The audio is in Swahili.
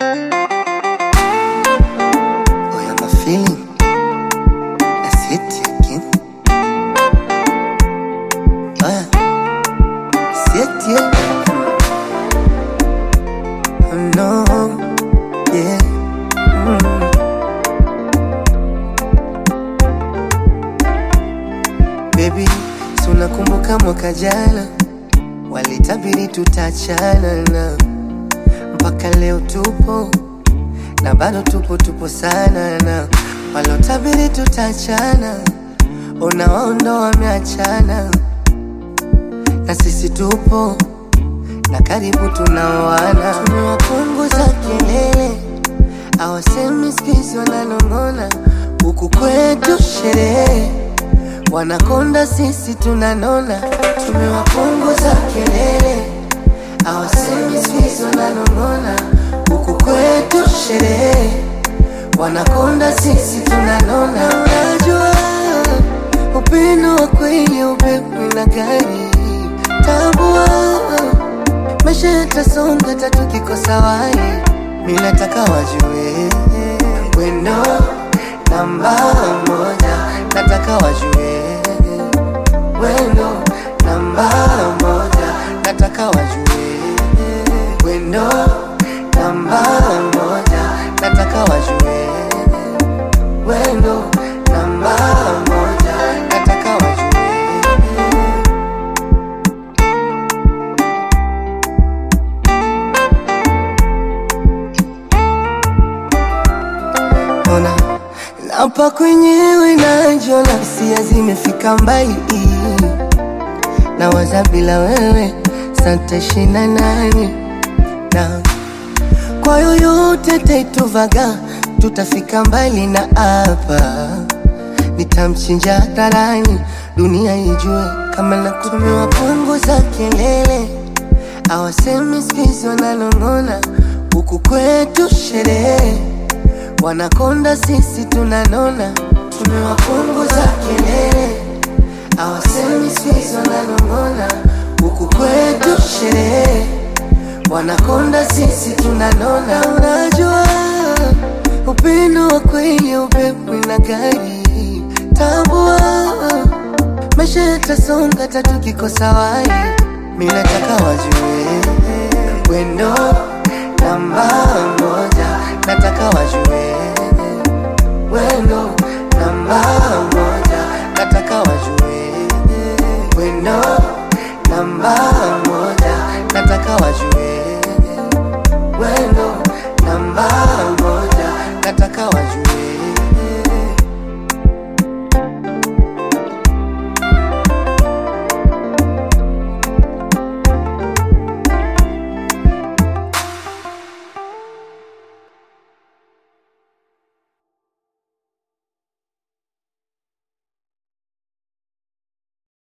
Oh, yeah, my feeling. That's it again. Oh, yeah. That's it, yeah. Oh, no. Yeah. Mm. Baby, si unakumbuka mwaka jana walitabiri tutachana na mpaka leo tupo na bado tupo tupo sana na walotabiri tutachana unawaondo wameachana na sisi tupo na karibu tunaoana tumewapunguza kelele awasemi skizi wananong'ona huku kwetu sherehe wanakonda sisi tunanona tumewapunguza kelele awasemi skizi wananong'ona huku kwetu sherehe wanakonda sisi tunanona unajua upendo wa kweli upepo na gari tambua maisha yatasonga tatu kikosa wai mi nataka wajue wendo namba moja nataka wajue wendo namba moja nataka wajue wendo namba moja nataka wajue wendo namba moja nataka wajue ona napa kwenyewe najiona hisia zimefika mbali na waza bila wewe santashina nani na kwa yoyote taituvaga tutafika mbali na hapa nitamchinja hadharani dunia ijue kama nakutumiwa punguza kelele awasemi skizi wananong'ona huku kwetu sherehe wanakonda sisi tunanona tumewapunguza kelele awasemi skizi wananong'ona huku kwetu sherehe wanakonda sisi tunanona unajua upendo wa kweli upepo na gari tambua maisha yatasonga tatu kikosa wai mi nataka wajue wendo namba